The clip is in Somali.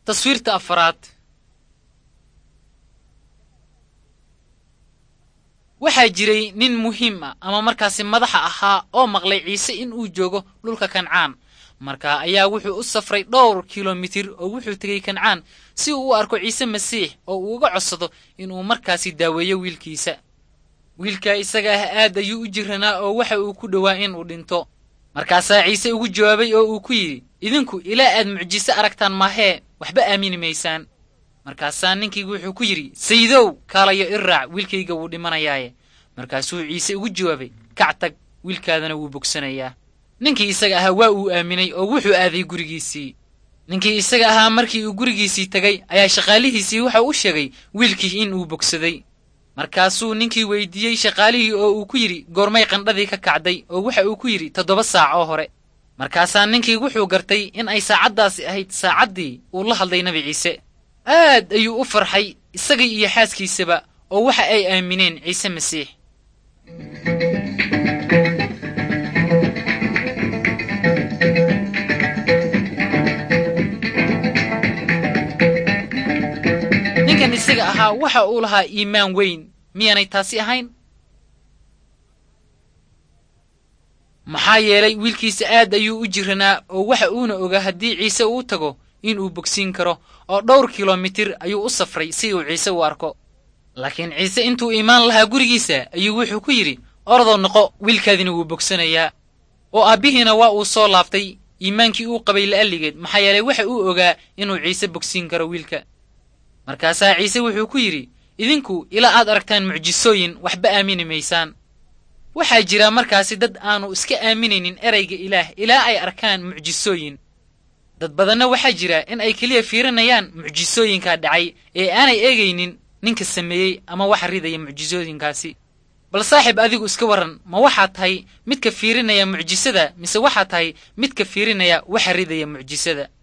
taswiirta afaraad waxaa jiray nin muhiim ah ama markaasi madaxa ahaa oo maqlay ciise in uu joogo dhulka kancaan markaa ayaa wuxuu u safray dhowr kilomitir oo wuxuu tegey kancaan si uu u arko ciise masiix oo uu uga codsado inuu markaasi daaweeyo wiilkiisa wiilkaa isaga ah aad ayuu u jiranaa oo waxa uu ku dhowaa inuu dhinto markaasaa ciise ugu jawaabay oo uu ku yidhi idinku ilaa aad mucjiso aragtaan maahee waxba aamini maysaan markaasaa ninkii wuxuu ku yidhi sayidow kaalayo i raac wiilkayga wuu dhimanayaaye markaasuu ciise ugu jawaabay kac tag wiilkaadana wuu bogsanayaa ninkii isaga ahaa waa uu aaminay oo wuxuu aaday gurigiisii ninkii isaga ahaa markii uu gurigiisii tegay ayaa shaqaalihiisii wuxuu u sheegay wiilkii in uu bogsaday markaasuu ninkii weydiiyey shaqaalihii oo uu ku yidhi goormay qandhadii ka kacday oo waxa uu ku yidhi toddoba saac oo hore markaasaa ninkii wuxuu gartay in ay saacaddaasi ahayd saacaddii uu la hadlay nebi ciise aad ayuu u farxay isagii iyo xaaskiisaba oo waxa ay aamineen ciise masiix ninkan isaga ahaa waxa uu lahaa iimaan weyn miyaanay taasi ahayn maxaa yeelay wiilkiisa aad ayuu u jiranaa oo waxa uuna ogaa haddii ciise uu tago inuu bogsiin karo oo dhowr kilomitir ayuu u safray si uu ciise u arko laakiin ciise intuu imaan lahaa gurigiisa ayuu wuxuu ku yidhi ordoo noqo wiilkaadina wuu bogsanayaa oo aabbihiina waa uu soo laabtay iimaankii uu qabay la'alligeed maxaa yeelay waxa uu ogaa inuu ciise bogsiin karo wiilka markaasaa ciise wuxuu ku yidhi idinku ilaa aad aragtaan mucjisooyin waxba aamini maysaan waxaa jira markaasi dad aanu iska aaminaynin erayga ilaah ilaa ay arkaan mucjisooyin dad badanna waxaa jira in ay keliya fiirinayaan mucjisooyinkaa dhacay ee aanay eegaynin ninka sameeyey ama waxa ridaya mucjisooyinkaasi bal saaxiib adigu iska warran ma waxaad tahay midka fiirinaya mucjisada mise waxaad tahay midka fiirinaya waxa ridaya mucjisada